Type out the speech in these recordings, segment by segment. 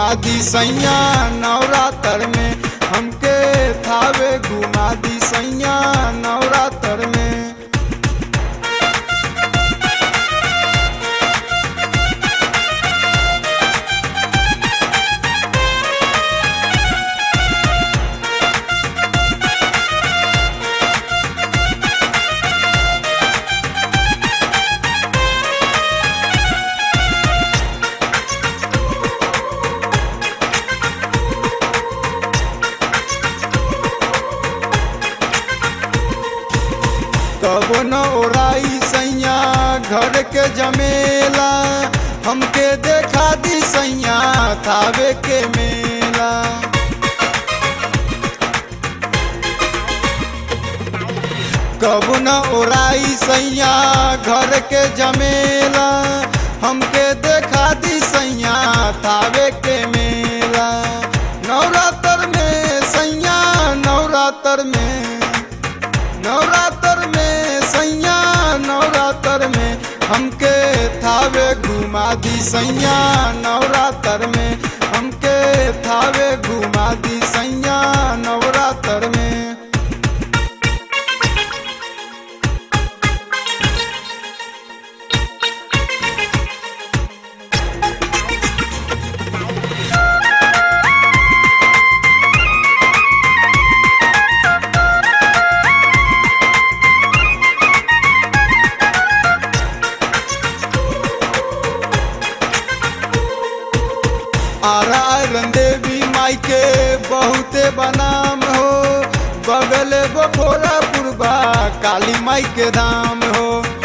घुमा दी सैया नवरात्र में हमके थावे घुमा दी सैया नवरात्र में कबो न ओराई सैया घर के जमेला हमके देखा दी सैया थावे के मेला कबो न ओराई सैया घर के जमेला हमके देखा दी सैया थावे के मेला नवरात्र में सैया नवरात्र में नवरात्र में सैया नवरात्र में हमके थावे घुमा दी सैया नवरात्र में हमके थावे घुमा दी सैया नवरात्र में आरा आयरन देवी माई के बहुते बनाम हो बगल बखोरा पुरबा काली माई के धाम हो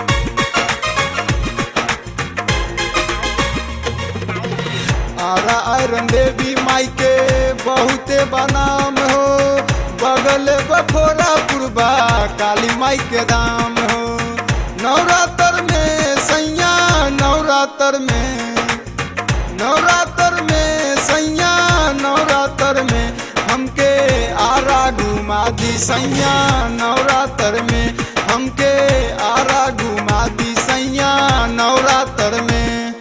आरा आयरन देवी माई के बहुते बनाम हो बगल बखोरा पुरबा काली माई के धाम हो नवरात्र में सैया नवरात्र में नवरात्र में सैया नवरात्र में हमके आरा घुमा दी सैया नवरात्र में हमके आरा घुमा दी सैया नवरात्र में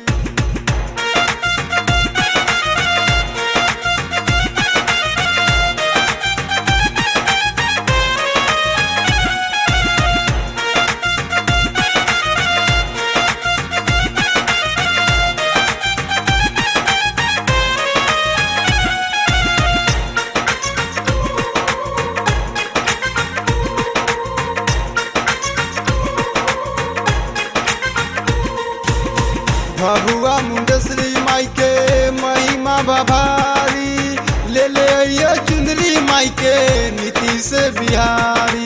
भभुआ मुंडश्री माई के महिमा बभारी ले ले ये चुंदरी माई के नीतीश बिहारी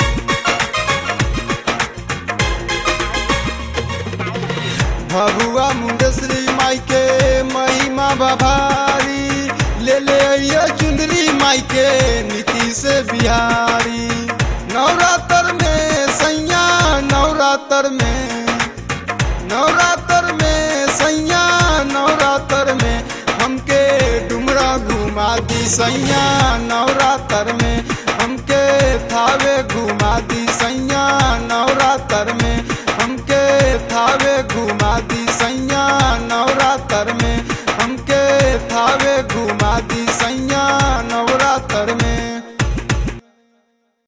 भभुआ मुंडश्री माई के महिमा बभारी ले ले ये चुंदरी माई के नीतीश बिहारी नवरात्र में सैया नवरात्र में नवरात्र में सैया नवरात्र में हमके डुमरा घुमा दी सैया नवरात्र में हमके थावे घुमा